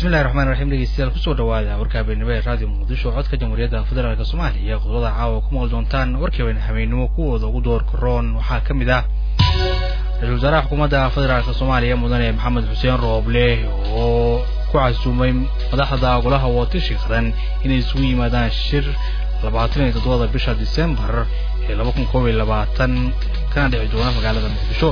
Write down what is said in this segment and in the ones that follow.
bismillahi raxmaan raxiim dhegeystayaal kusoo dhawaada warka habeenimo ee raadiyo muqdisho codka jamhuuriyadda federaalk soomaaliya qodobada caawa ku maqli doontaan warkii habeenimo kuwooda ugu door karoon waxaa ka mid ah ra-isul wasaaraha xukuumadda federaalk soomaaliya mudane maxamed xuseen rooble oo ku casuumay madaxda golaha wootishi qaran inay isugu yimaadaan shir labaatan iyo toddobada bisha disembar ee laba kun koob iyo labaatan kana dhici doona magaalada muqdisho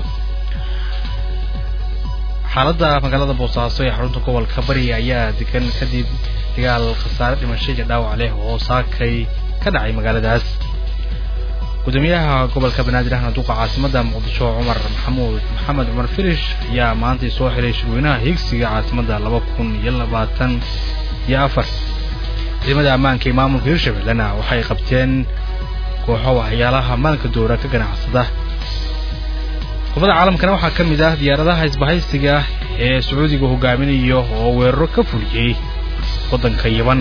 xaaladda magaalada boosaaso ee xarunta gobolka bari ayaa degan kadib dagaal khasaare dhimasho iyo dhaawac leh oo saakay ka dhacay magaaladaas gudoomiyaha gobolka banaadir ahna duqa caasimadda muqdisho cumar maxamuud maxamed cumar filish ayaa maantay soo xiray shirweynaha higsiga caasimadda laba kun iyo labaatan iyo afar ciidamada ammaanka ee maamulka hirshabellena waxay qabteen kooxo waxyaalaha maalinka doora ka ganacsada qodobada caalamkana waxaa ka mid ah diyaaradaha isbahaysiga ee sacuudiga hogaaminayo oo weeraro ka fuliyey waddanka yaban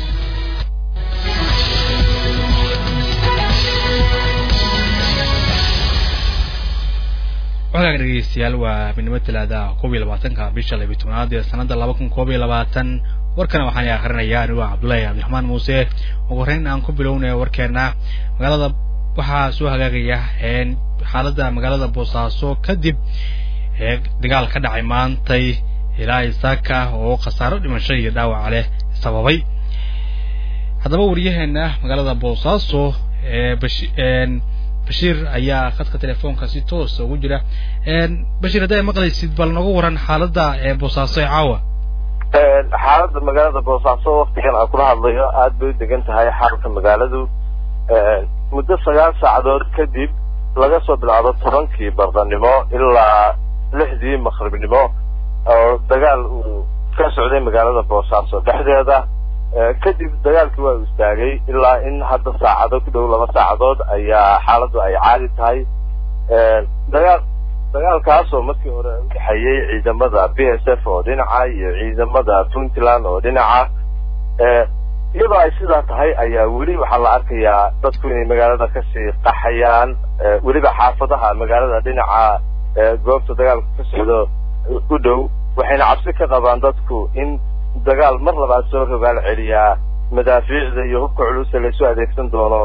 waxkaaga dhegeystayaal waa midnimo talaada koob iyo labaatanka bisha labiy tobnaad ee sanadda laba kun koob iyo labaatan warkana waxaan akrinaya anigo cabdullaahi cabdiraxmaan muuse ugu horreyn aan ku bilownay warkeena magaalada waxaa soo hagaagaya xaaladda magaalada boosaaso kadib dagaal ka dhacay maantay ilaa isaaka oo khasaaro dhimasho iyo dhaawaca leh sababay haddaba wariyaheena magaalada boosaaso bashiir ayaa khadka telefoonka si toosa ugu jira bashiir haddi ay maqlaysid bal nooga waran xaaladda boosaaso ee caawa xaaladda magaalada boosaaso waktigan aan kula hadlayo aada bay u degan tahay xaalka magaaladu muddo sagaal saacadood kadib laga soo bilaabo tobankii bardanimo ilaa lixdii maqribnimo oo dagaal uu ka socday magaalada boosaaso dhexdeeda kadib dagaalkii waa u istaagay ilaa in hadda saacado ku dhow laba saacadood ayaa xaaladdu ay caadi tahay dagaal dagaalkaasoo markii hore udhexeeyey ciidamada b s f oo dhinaca iyo ciidamada puntland oo dhinaca iyadoo ay sidaa tahay ayaa weli waxaa la arkayaa dadku inay magaalada kasii qaxayaan weliba xaafadaha magaalada dhinaca goobta dagaalku ka socdo u dhow waxayna cabsi ka qabaan dadku in dagaal mar labaad soo rogaal celiyaa madaafiicda iyo hubka culusa laysu adeegsan doono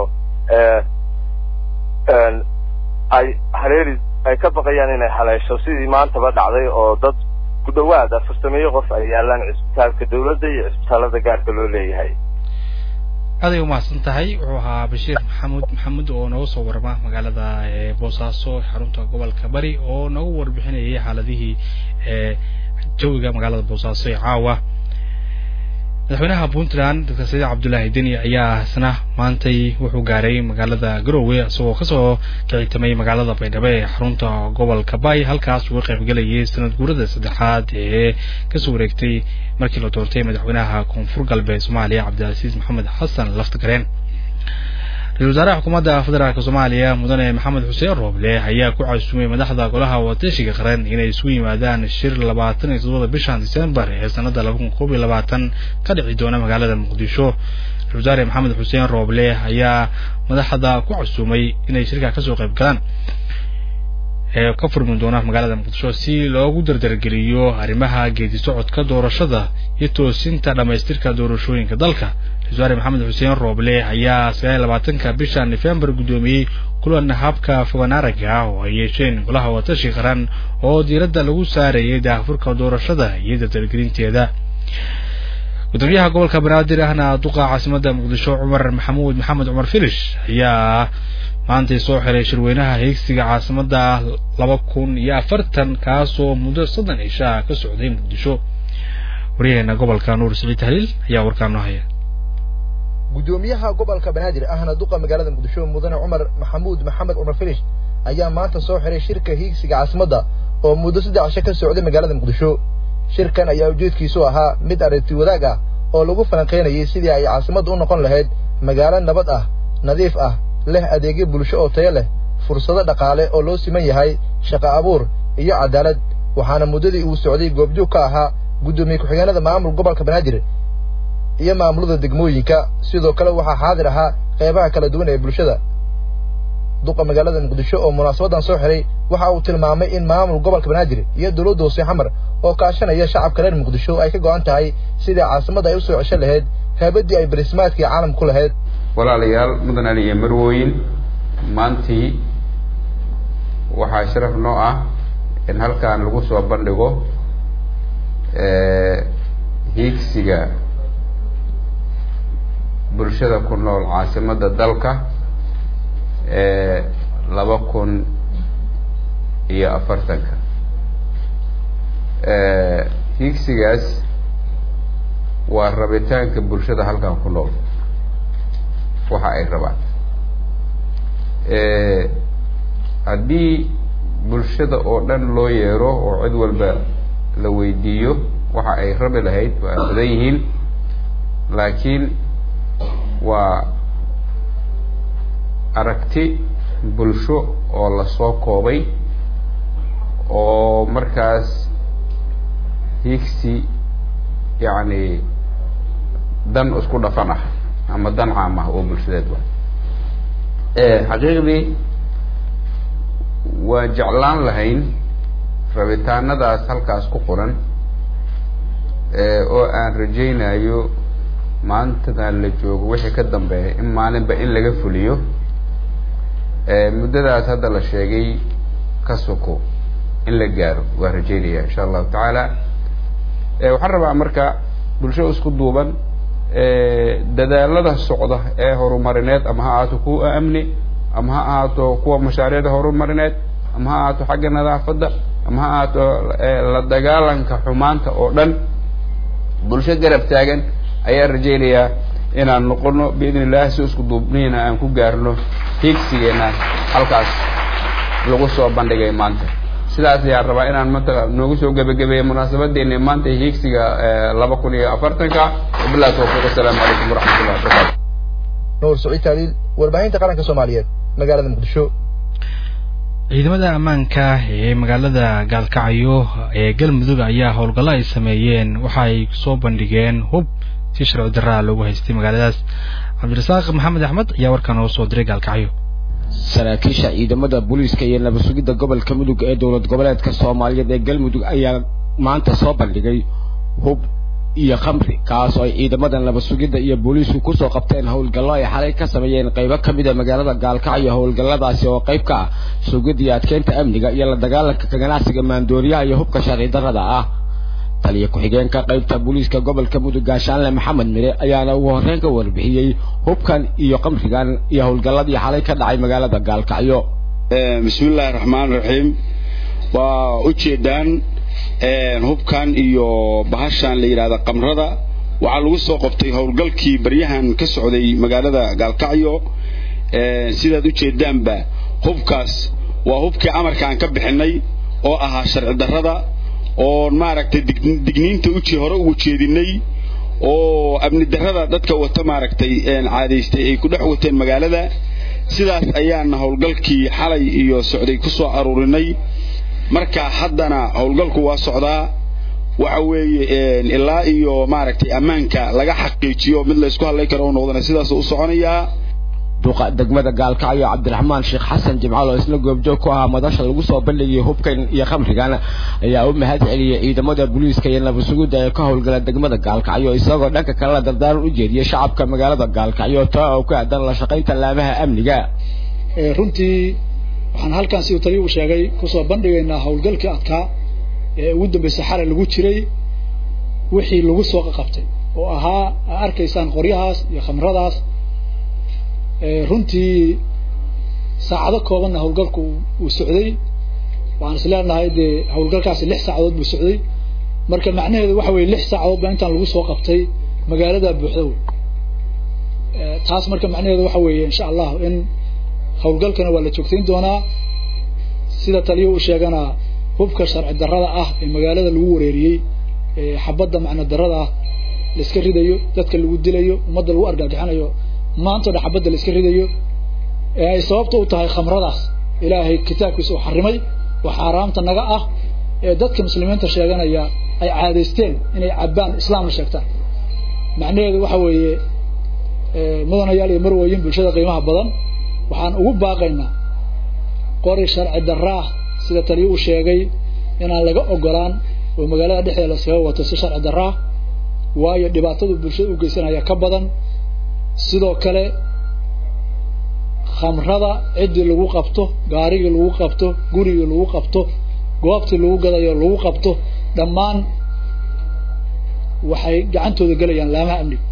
ay hareeri ay ka baqayaan inay haleesho sidii maantaba dhacday oo dad ku dhawaad afartameeyo qof ay yaalaan cisbitaalka dawladda iyo cisbitaalada gaarka loo leeyahay aaday umahadsan tahay wuxuu ahaa bashiir maxamuud maxamuud oo nooga soo warama magaalada boosaaso xarunta gobolka bari oo nooga warbixinayay xaaladihii jawiga magaalada boosaaso ee caawa madaxweynaha puntland doctor saciid cabdullaahi deni ayaa isna maantay wuxuu gaaray magaalada garowe isagoo kasoo kicitamay magaalada baydhabo ee xarunta gobolka bay halkaas uga qaybgelayay sanad guurada saddexaad ee kasoo wareegtay markii la doortay madaxweynaha koonfur galbeed soomaaliya cabdilcasiis maxamed xasan laftigareen ra-isul wasaaraha xukuumadda federaalk soomaaliya mudane maxamed xuseen rooble ayaa ku casuumay madaxda golaha watashiga qaran inay isugu yimaadaan shir labaatan iyo toddobada bishan disembar ee sanadda laba kun koob iyo labaatan ka dhici doona magaalada muqdisho ra-isul wasaare maxamed xuseen rooble ayaa madaxda ku casuumay inay shirka kasoo qayb galaan ee ka furmi doona magaalada muqdisho si loogu dardargeliyo arrimaha geedi socodka doorashada iyo toosinta dhammaystirka doorashooyinka dalka ra-isul wasaare maxamed xuseen rooble ayaa sagaal iyo labaatanka bisha nofembar guddoomiyey kulan habka foganaraga ah oo ay yeesheen golaha watashi qaran oo diiradda lagu saarayay daahfurka doorashada iyo dardargelinteeda gudoomiyaha gobolka banaadir ahna duqa caasimadda muqdisho cumar maxamuud maxamed cumar filish ayaa maantay soo xiray shirweynaha higsiga caasimadda laba kun iyo afartan kaasoo muddo soddon cishaa ka socday muqdisho waryaheena gobolka nuur siciid tahliil ayaa warkaa noo haya gudoomiyaha gobolka banaadir ahna duqa magaalada muqdisho mudane cumar maxamuud maxamed cumar filish ayaa maanta soo xiray shirka hiigsiga caasimadda oo muddo saddex cisho ka socday magaalada muqdisho shirkan ayaa ujeedkiisu ahaa mid aragti wadaag ah oo lagu falanqaynayay sidii ay caasimadda u noqon lahayd magaalo nabad ah nadiif ah leh adeegyo bulsho oo tayo leh fursado dhaqaale oo loo siman yahay shaqo abuur iyo cadaalad waxaana muddadii uu socday goobjoog ka ahaa guddoomiye ku-xigeenada maamul gobolka banaadir iyo maamulada degmooyinka sidoo kale waxaa xaadir ahaa qeybaha kala duwan ee bulshada duqa magaalada muqdisho oo munaasabadan soo xiray waxa uu tilmaamay in maamul gobolka banaadir iyo dowladda hoose xamar oo kaashanaya shacabka reer muqdisho ay ka go-an tahay sidai caasimadda ay usoo cesho lahayd heebadii ay barismaadkii caalam ku lahayd walaalayaal mudan ali iyo marwooyin maantii waxaa sharaf noo ah in halkan lagu soo bandhigo hiigsiga bulshada ku nool caasimadda dalka ee laba kun iyo afartanka hiigsigaas waa rabitaanka bulshada halkan ku nool waxa ay rabaan haddii bulshada oo dhan loo yeero oo cid walba la weydiiyo waxa ay rabi lahayd waa badan yihiin laakiin waa aragti bulsho oo lasoo koobay oo markaas hiigsi yacni dan isku dhafan ah ama dan caam ah oo bulshadeed wa xaqiiqdii waa jeclaan lahayn rabitaanadaas halkaas ku qoran oo aan rajaynayo maantadan la joogo wixii ka dambeeya in maalinba in laga fuliyo muddadaas hadda la sheegay ka soko in la gaaro waa rajaynaya insha allahu tacaala waxaan rabaa marka bulsho isku duuban dadaalada socda ee horumarineed ama ha ahaato kuwa amni ama ha ahaato kuwa mashaariicda horumarineed ama ha ahaato xagga nadaafadda ama ha ahaato la dagaalanka xumaanta oo dhan bulsho garab taagan ayaan rajaynayaa inaan noqono biidn illahi si isku duubniina aan ku gaarno hiigsigeena halkaas lagu soo bandhigay maanta sidaas ayaan rabaa inaan maanta noogu soo gebagabeeya munaasabadeena maanta hiigsiga laba kun iyo afartanka wabillahi tawfiiq assalaamu calaykum waraxmatullahi wabarakatu nuur saciid taaliil warbaahinta qaranka soomaaliyeed magaalada muqdisho ciidamada ammaanka ee magaalada gaalkacyo ee galmudug ayaa howlgallo ay sameeyeen waxa ay soo bandhigeen hub si sharci daraa loogu haystay magaaladaas cabdirasaaq maxamed axmed ayaa warkaan noo soo diray gaalkacyo saraakiisha ciidamada booliiska iyo nabad sugidda gobolka mudug ee dowlad goboleedka soomaaliyeed ee galmudug ayaa maanta soo bandhigay hub iyo khamri kaas oo ay ciidamada nabad sugidda iyo booliisku kusoo qabteen howlgallo ay xalay ka sameeyeen qaybo ka mid a magaalada gaalkacyo howlgalladaasi oo qayb ka ah sugidda iyo adkeynta amniga iyo la dagaalanka ka ganacsiga maandooriyaha iyo hubka sharci darrada ah taliya ku-xigeenka qaybta booliiska gobolka mudug gaashaanle maxamed mire ayaana ugu horreyn ka warbixiyey hubkan iyo kamrigan iyo howlgalladii xalay ka dhacay magaalada gaalkacyo bismillahi raxmaan raxiim waa ujeedaan hubkan iyo bahashan la yidhahda kamrada waxaa lagu soo qabtay howlgalkii baryahan ka socday magaalada gaalkacyo sidaad ujeedaanba hubkaas waa hubkii amarkaan ka bixinay oo ahaa sharci darrada oon maaragtay digniinta uji hore ugu jeedinay oo amni darrada dadka wata maaragtay caadaystay ay ku dhex wateen magaalada sidaas ayaana howlgalkii xalay iyo socday ku soo aruurinay marka haddana howlgalku waa socdaa waxa weeye ilaa iyo maaragtay ammaanka laga xaqiijiyo mid laysku hadlay karo u noqdana sidaas u soconayaa duqa degmada gaalkacyo cabdiraxmaan sheekh xasan jimcaal oo isna goobjoog ku ahaa madasha lagu soo bandhigayay hubkan iyo khamrigan ayaa u mahad celiyey ciidamada booliiska iyo nabad sugidda ee ka howlgala degmada gaalkacyo isagoo dhanka kalena dardaaran u jeediyey shacabka magaalada gaalkacyo taa oo ku aadan la shaqaynta laamaha amniga runtii waxaan halkan siduu taliyu sheegay kusoo bandhigaynaa howlgalkii adkaa ee ugu dambeysay xalay lagu jiray wixii lagu soo qabtay oo ahaa aa arkaysaan qoryahaas iyo khamradaas runtii saacado koobanna howlgalku uu socday waxaan is leenahay dee howlgalkaasi lix saacadood buu socday marka macnaheedu waxa weye lix saacadood baa intaan lagu soo qabtay magaalada buuxda wey taas marka macnaheedu waxa weeye insha allah in howlgalkana waa la joogtayn doonaa sida taliyo uu sheegana hubka sharci darrada ah ee magaalada lagu wareeriyey ee xabadda macno darrada ah la iska ridayo dadka lagu dilayo ummadda lagu argagixinayo maanta o dhan xabadda la iska ridayo ee ay sababta u tahay khamradaas ilaahay kitaabkiisa uu xarimay oo xaaraamta naga ah ee dadka muslimiinta sheeganaya ay caadaysteen inay cabbaan islaamna sheegtaan macnaheedu waxa weeye mudanayaal iyo marwooyin bulshada qiimaha badan waxaan ugu baaqaynaa qori sharci darraah sida taliyo uu sheegay inaan laga ogolaan oo magaalada dhexdeeda laskaga wato si sharci darraa waayo dhibaatadu bulshada u geysanaya ka badan sidoo kale khamrada ciddii lagu qabto gaarigii lagu qabto gurigii lagu qabto goobtii lagu gadayo lagu qabto dhammaan waxay gacantooda gelayaan laamaha amniga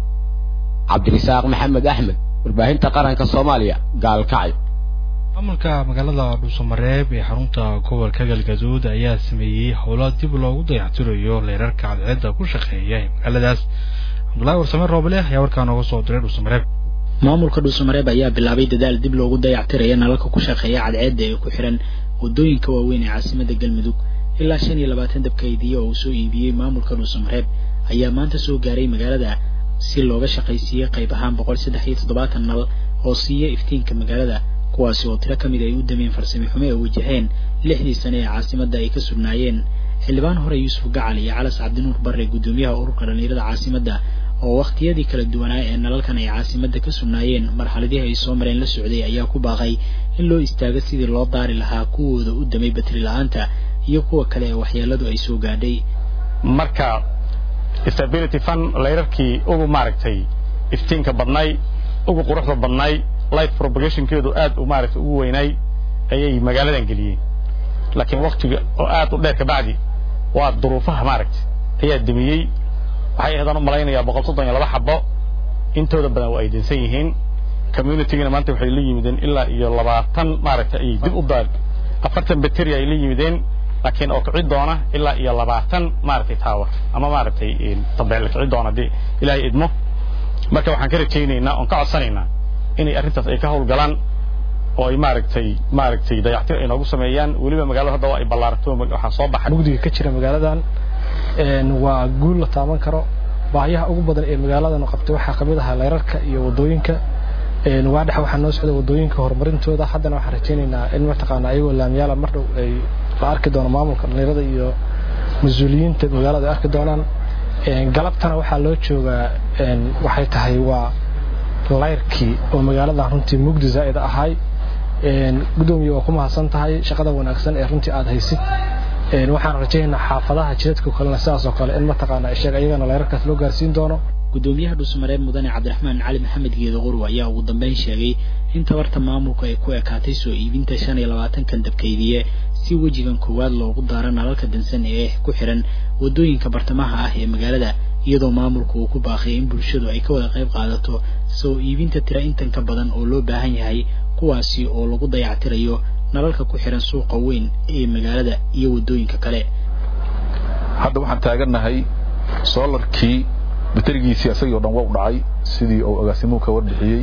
cabdirisaaq maxamed axmed warbaahinta qaranka soomaaliya gaalkacyo maamulka magaalada dhuusamareeb ee xarunta gobolka galgaduud ayaa sameeyey howlo dib loogu dayactirayo leerarka cadceedda ku shaqeeya ee magaaladaas cabdullaahi warsame roobale ayaa warkaa nooga soo diray dhuusamareeb maamulka dhuusamareeb ayaa bilaabay dadaal dib loogu dayactiraya nalalka ku shaqeeya cadceedda ee ku xihan waddooyinka waaweyn ee caasimada galmudug ilaa shan iyo labaatan dabkaydiye oo uu soo iibiyey maamulka dhuusamareeb ayaa maanta soo gaaray magaalada si looga shaqaysiiyey qayb ahaan boqol saddex iyo toddobaatan nal oo siiya iftiinka magaalada kuwaasi oo tiro ka mid ay u dameen farsami xume ay wajaheen lixdii sane ee caasimadda ay ka sugnaayeen xildhibaan hore yuusuf gacal iyo calas cabdinuur barre guddoomiyaha ururka dhallinyarada caasimadda oo wakhtiyadii kala duwanaa ee nalalkan ay caasimadda ka sugnaayeen marxaladihii ay soo mareen la socday ayaa ku baaqay in loo istaago sidii loo daari lahaa kuwooda u damay batri la-aanta iyo kuwa kale ee waxyeeladu ay soo gaadhay marka stability fund layrarkii ugu maaragtay iftiinka badnay ugu quruxda badnay light propagationkeedu aad u maaragtay ugu weynay ayay magaaladan geliyeen laakiin waktiga oo aad u dheer kabacdi waa duruufaha maaragtay ayaa demiyey waxay ahayd aan u malaynayaa boqol soddon iyo laba xabo intooda badan waa ay dansan yihiin communitygana maanta waxay la yimideen ilaa iyo labaatan maaragtay ayay dib u daar afartan bacteria ay la yimideen laakiin oo kici doona ilaa iyo labaatan maaragtay tower ama maaragtay tabeel kici doona haddii ilaahay idmo marka waxaan ka rajaynaynaa oon ka codsanaynaa inay arrintaas ay ka hawlgalaan oo ay maaragtay maaragtay dayactir ay noogu sameeyaan weliba magaalada hadda waa ay ballaarato waxaa soo baxay mugdiga ka jira magaaladan waa guul la taaban karo baahiyaha ugu badan ee magaaladan qabtay waxaa kamid ahaa leyrarka iyo wadooyinka waadhex waxaa noo socda wadooyinka horumarintooda haddana waxaan rajaynaynaa in mataqaana ayagoo laamiyaala mar dhow ay la arki doono maamulka dhallinyarada iyo mas-uuliyiinta magaalada ay arki doonaan galabtana waxaa loo joogaa waxay tahay waa layrkii oo magaalada runtii mugdi zaa'ida ahay gudoomiye waa ku mahadsan tahay shaqada wanaagsan ee runtii aad haysid waxaan rajaynaynaa xaafadaha jidadka kalena sidaas oo kale in mataqaana sheeg ayagana layrarkaas loo gaarsiin doono gudoomiyaha dhuusamareeb mudane cabdiraxmaan cali maxamed geedo qurw ayaa ugu dambeyn sheegay in tabarta maamulku ay ku ekaatay soo iibinta shan iyo labaatankan dabkaydiye si wejigan koowaad loogu daaro nalalka dansan ee ku xihan wadooyinka bartamaha ah ee magaalada iyadoo maamulku uu ku baaqay in bulshadu ay ka wada qayb qaadato soo iibinta tira intan ka badan oo loo baahan yahay kuwaasi oo lagu dayactirayo nalalka ku xihan suuqa weyn ee magaalada iyo wadooyinka kale hadda waxaan taagannahay soolarkii baterigiisii isagii o dhan waa u dhacay sidii uu agaasimuhu ka warbixiyey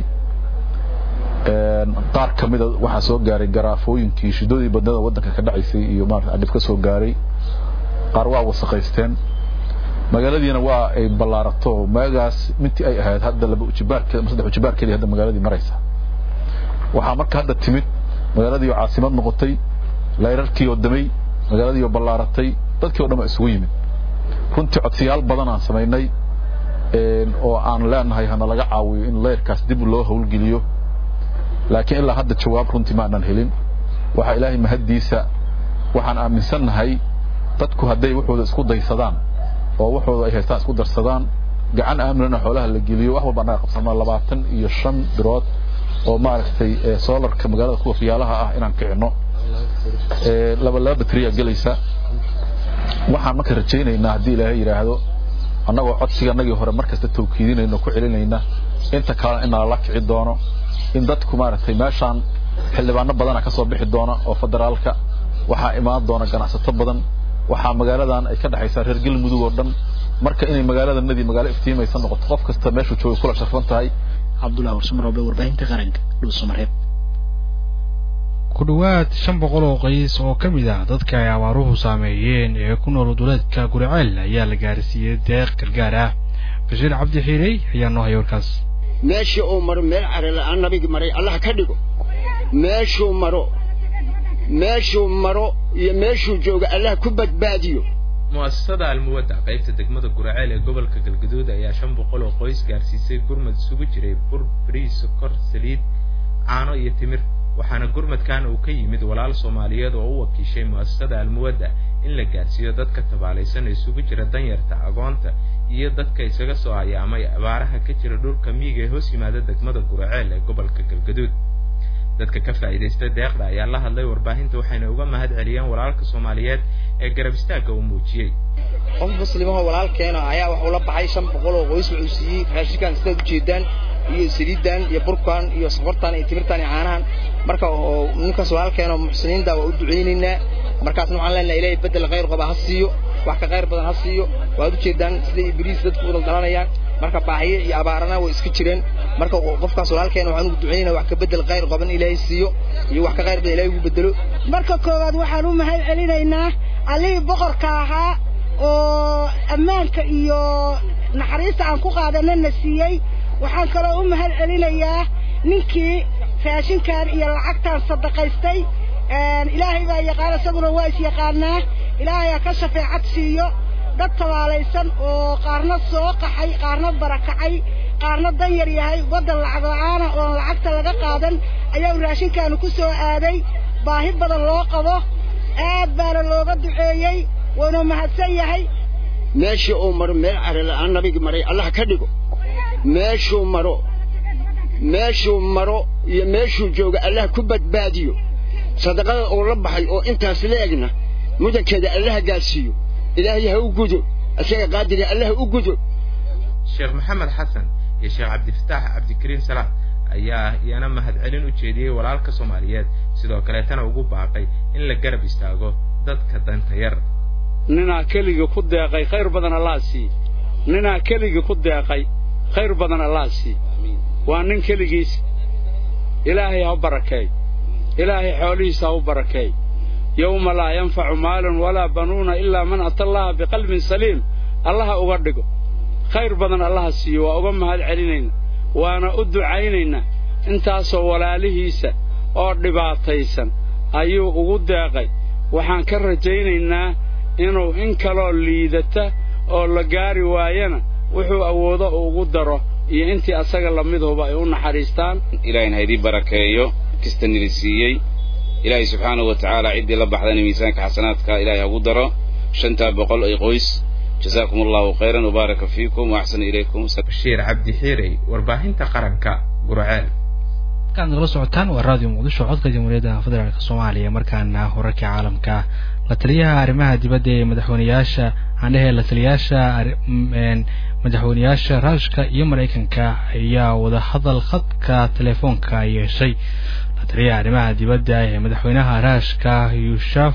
qaar ka mida waxaa soo gaaray garaafooyinkii shidadii badnada waddanka ka dhacaysay iyo maarata adhib ka soo gaaray qaar waa wasaqaysteen magaaladiina waa ay ballaarato maagaas mintii ay ahayd hadda laba ujibaarkeed ama saddex ujibaarkeedii hadda magaaladii maraysa waxaa marka hadda timid magaaladii oo caasimad noqotay layrarkii oo damay magaaladii oo ballaaratay dadkii o dhan baa isugu yimid runtii codsiyaal badan aan samaynay oo aan leenahay hana laga caawiyo in layrkaas dib loo howlgeliyo laakiin ilaa hadda jawaab runtii ma aanan helin waxaa ilaahay mahaddiisa waxaan aaminsannahay dadku hadday waxooda isku daysadaan oo waxooda ay haystaan isku darsadaan gacan aaminana xoolaha la geliyo wax walba annaga qabsanaa labaatan iyo shan birood oo maaragtay solarka magaalada kuwa fiyaalaha ah inaan kicino laba laba batriya gelaysa waxaan marka rajaynaynaa haddii ilaahay yidhaahdo annagoo codsiga annagii hore mar kasta tawkiidinayno ku celinayna inta kalena in nalala kici doono in dadku maaragtay meeshaan xildhibaano badana ka soo bixi doona oo federaalka waxaa imaan doona ganacsato badan waxaa magaaladan ay ka dhexaysaa reer galmudug oo dhan marka inay magaaladanadii magaalo iftiimaysa noqoto qof kasta meeshuu jooga kula sharfan tahay cabdullahi warsumaroobe warbaahinta qaranka dhuusamareeb ku dhowaad shan boqol oo qays oo ka mid ah dadka ay abaaruhu saameeyeen ee ku nool duleedka guriceel ayaa la gaarsiiyey deeq gargaar ah bashiir cabdi xiirey ayaa noo haya warkaas meeshii uu maro meel carala-aan nabigi maray allah ka dhigo meeshuu maro meeshuu maro iyo meeshuu jooga allah ku badbaadiyo mu'asasada almuwadda qaybta degmada guraceel ee gobolka galgaduud ayaa shan boqol oo qoys gaarsiisay gurmad isugu jiray bur bariis sokor saliid caano iyo timir waxaana gurmadkan uu ka yimid walaal soomaaliyeed oo u wakiishay mu'asasada almuwadda in la gaarsiiyo dadka tabaalaysan isugu jira danyarta agoonta iyo dadka isaga soo hayaamay abaaraha ka jira dhulka miyiga ee hoos yimaada degmada guraceel ee gobolka galgaduud dadka ka faa'iidaysta deeqda ayaa la hadlay warbaahinta waxayna uga mahad celiyeen walaalka soomaaliyeed ee garab istaagga uu muujiyey qof muslimahoo walaalkeena ayaa waxuu la baxay shan boqol oo qoys wuxuu siiyey raashinkan sidaad ujeedaan iyo saliidan iyo burkan iyo sokortan iyo timirtan iyo caanahan marka ninkaas walaalkeena muxsiniinta waa u ducaynaynaa markaasna waxaan leenahay ilaahay bedel khayr qaba ha siiyo wax ka khayr badan ha siiyo waad ujeedaan sida ibriis dadku wada dhalanayaan marka baahiye iyo abaarana way iska jireen marka qofkaas walaalkeena waxaan ugu ducaynayna wax ka bedel khayr qaban ilaahay siiyo iyo wax ka khayr badan ilaahay ugu bedelo marka koowaad waxaan u mahad celinaynaa allihii boqorka ahaa oo ammaanka iyo naxariista aan ku qaadanana siiyey waxaan kaloo u mahad celinayaa ninkii raashinkan iyo lacagtaan sadaqaystay ilaahay baa yaqaan isaguna waa is yaqaanaa ilaahay ha ka shafeecad siiyo dad tabaalaysan oo qaarna soo qaxay qaarna barakacay qaarna dan yar yahay waddan lacag la-aana oon lacagta laga qaadan ayaa raashinkaanu ku soo aaday baahi badan loo qabo aad baana looga duceeyey wuuna mahadsan yahay meeshii uu maro meel care la'aan nabigi maray allah ka dhigo meeshuu maro meeshuu maro iyo meeshuu jooga allah ku badbaadiyo sadaqada uu la baxay oo intaas la egna mudankeeda allaha gaadsiiyo ilaahay ha u gudo isaga qaadiriga allah u gudo sheekh maxamed xasan iyo sheekh cabdifataax cabdikariim salaad ayaa iyana mahadcelin u jeediyey walaalka soomaaliyeed sidoo kaleetana ugu baaqay in la garab istaago dadka danta yar ninaa keligii ku deeqay khayr badan allah sii ninaa keligii ku deeqay khayr badan allah sii waa nin keligiis ilaahay ha u barakeey ilaahay xoolihiisa ha u barakeey yowma laa yanfacu maalun walaa banuuna ilaa man ata allaha biqalbin saliim allaha uga dhigo khayr badan allaha siiyo waa uga mahad celinayna waana u ducaynaynaa intaasoo walaalihiisa oo dhibaataysan ayuu ugu deeqay waxaan ka rajaynaynaa inuu in kaloo liidata oo la gaari waayana wuxuu awoodo ugu daro iyo intii asaga lamiduba ay u naxariistaan ilaahayna ha idii barakeeyo kista nili siiyey ilaahay subxaanahu wa tacaala ciddii la baxdana miisaanka xasanaadka ilaahay hagu daro shantaa boqol ay qoys jazaakum allahu khayran wabaaraka fiikum waaxsana ilaykum bashiir cabdi xiirey warbaahinta qaranka gurceel markaad nagala socotaan waa raadiyo muqdisho codka jamhuuriyadda federaalk soomaaliya markaana wararka caalamka la taliyaha arrimaha dibadda ee madaxweyneyaasha aan dhehe la taliyayaasha madaxweyneyaasha ruushka iyo maraykanka ayaa wadahadal khadka telefoonka yeeshay la taliyaha arrimaha dibadda ee madaxweynaha ruushka yushaf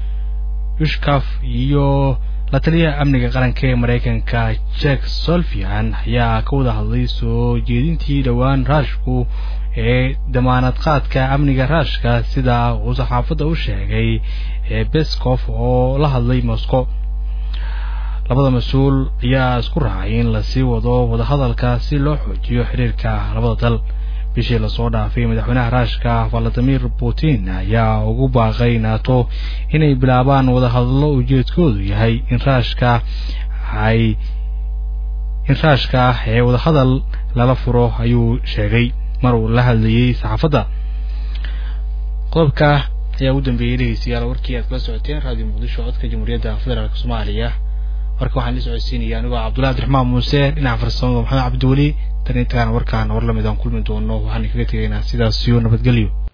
yushkaf iyo la taliyaha amniga qaranka ee maraykanka jack solfian ayaa ka wada hadlay soo jeedintii dhowaan ruushku ee damaanad qaadka amniga ruushka sida uu saxaafadda u sheegay ee bescof oo la hadlay moscow labada mas-uul ayaa isku raacay in lasii wado wadahadalka si loo xoojiyo xiriirka labada dal bishii lasoo dhaafay madaxweynaha ruushka valadimir putin ayaa ugu baaqay nato inay bilaabaan wadahadallo ujeedkoodu yahay in ruushka ay in ruushka ee wadahadal lala furo ayuu sheegay mar uu la hadlayey saxaafadda qodobka ayaa ugu dambeeyey dhegeystayaal warkii aad kala socoteen raadiyo muqdisho codka jamhuuriyadda federaalk soomaaliya warka waxaan la socodsiinaya anigoo cabdullahi abdiraxmaan muuse dhinaca farsamada maxamed cabdiweli tan intaan warkaan war lamid aan kulmi doono waxaan kaga tegaynaa sidaas iyo nabadgelyo